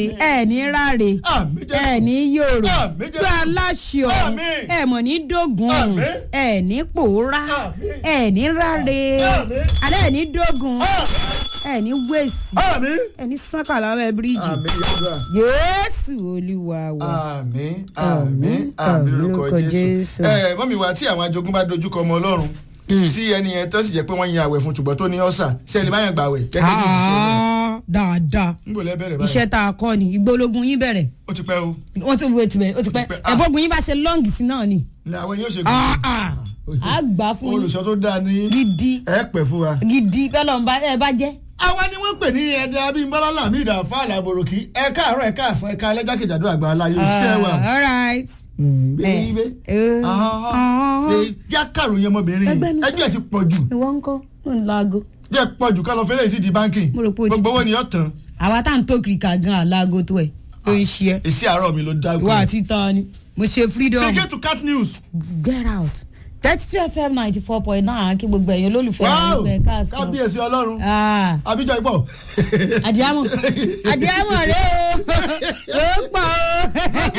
mi ẹ ní ráre Àmín Jésù. ẹ ní yòrò Àmín Jésù. gbé aláṣọ Àmín. ẹ mọ̀ ní dógùn Àmín. ẹ ní pòórá Àmín. ẹ ní ráre Àmín. alẹ́ ẹ ní dógùn ẹ ní wèsì àmín ẹ ní sánkàlà abẹ́ bíríìjì àmín yàrá. yéésù olúwa wa. àmín Àmín, àmín àmín àmín lórúkọ lórúkọ jésù. Jésù. ẹ mọ́mí wa tí àwọn ajogun bá dojúkọ ọmọ ọlọ́run tí ẹni yẹn tó sì jẹ́ pé wọ́n yin àwẹ̀ fún ṣùgbọ́n tó ní ọ̀sà ṣe é lè má yàn gbà wẹ̀ gẹ́gẹ́ bí ìṣe rẹ̀. Ah, dáadáa ń bò lẹ́bẹ̀rẹ̀ báyìí. iṣẹ́ tá a kọ́ ni ìgbólógun yín bẹ̀rẹ̀ ó ti pẹ́ o wọ́n ti wo ti bẹ̀rẹ̀ ó ti pẹ́ Ó ti pẹ́, ah. ẹ̀bọ́gun yín bá ṣe lọ́ǹgì sí náà ni ilé àwọn yóò ṣe Ah, ah. gùn. á gbà á fún yín olùṣọ́ tó dáa ní gidi ẹ pẹ́ fún wa. gidi bẹ́ẹ̀ lọ́n bá ẹ bá jẹ́. àwa ni wọ́n pè ní ẹ̀dá abímbọ́lá lamid àfáàlà àbòròkì ẹ káàárọ̀ ẹ káàsán ẹ ká alẹ́jákèjádò àgbà aláyé iṣẹ́ wa. all right. bẹ́ẹ̀ Eh. bẹ́ẹ̀ já kàròyìn ọmọbìnrin Ẹgbẹ́ mi ẹjọ́ ẹ ti pọ̀ jù ìwọ ń kọ́ ló ń laago. jẹ́ pọ̀ jù ká lọ fẹ́lẹ́ sí di báńkì Mo rò pé o ti- gbogbo owó ni yóò tán àwa tá à ń tó kiri ká gan àlágo tó ẹ̀ ló ń ṣe ẹ́ èsì àárọ̀ mi ló dá ìwọ àti tán ni mo ṣe freedom Begin to cat news. get out thirty two fm ninety four point nine kí gbogbo ẹ̀yin olólùfẹ́ wow ẹ̀yin ká sọ. kábíyèsí ọlọ́run Ah, àbíjọ ìpọ̀. àdìámọ̀ àdìámọ̀ rẹ o ó pọ̀ o.